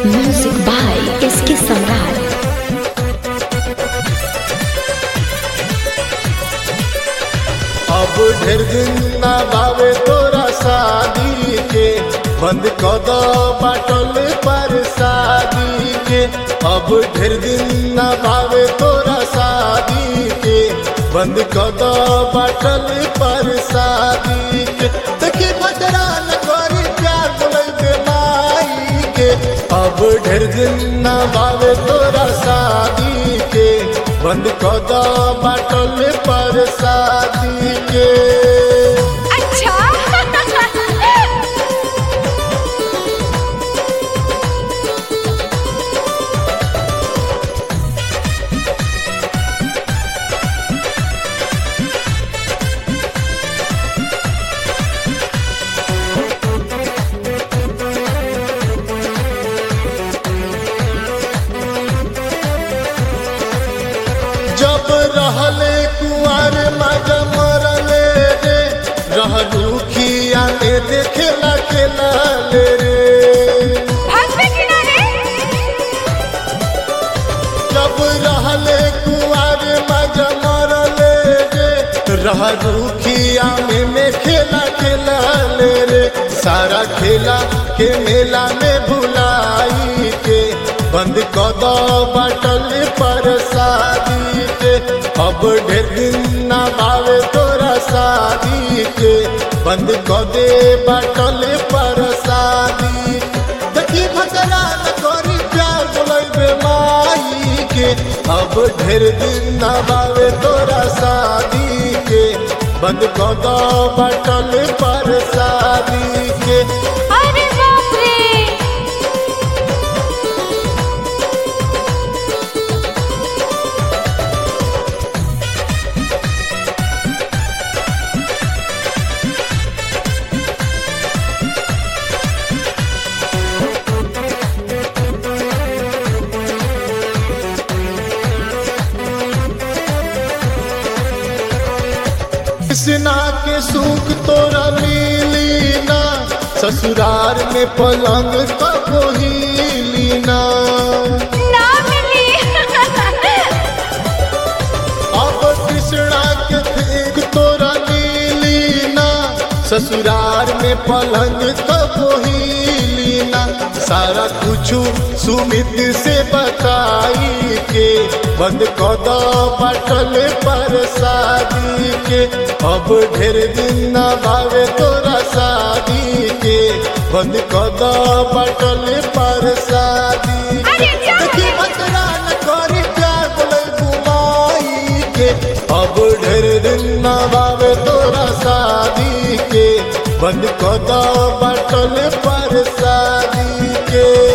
Music by SK Samrat. अब ढेर दिन ना बावे तोरा शादी के बंद कद बाटल पर शादी के अब ढेर दिन ना बावे तोरा शादी के बंद कद बाटल पर शादी के देखी बजरा न करी प्यार बोले माई के अब ढेर दिन ना बावे तोरा शादी के बंद कद बाटल पर शादी के अच्छा जब रहले कुआर मजा मरले रे रहलू खिया में देखेला खेला ले रे भागवे किनारे जब रहले कुआर मजा मरले रे रहलू खिया में में खेला खेला ले रे सारा खेला के मेला में भुलाई के बंद कद बटल पर शादी के अब ढेर दिन ना बावे तोरा शादी के बंद कदे बटल पर शादी देखी भजरा न करी प्यार बोले माई के अब ढेर दिन ना बावे तोरा शादी के बंद कद बटल पर शादी के अरे बाप रे कृष्णा के सुख तोरा मिली ना ससुरार में पलंग कबो हिली ना ना मिली अब कृष्णा के देख तोरा मिली ना ससुरार में पलंग कबो हिली ना सारा कुछ सुमित से बताई के बंद कद बटल पर शादी के अब ढेर दिन ना भावे तोरा शादी के बंद कद बटल पर शादी के अरे जा देखी बतरा न करी प्यार बोले घुमाई के अब ढेर दिन ना बावे तोरा शादी के बंद कद बटल पर शादी के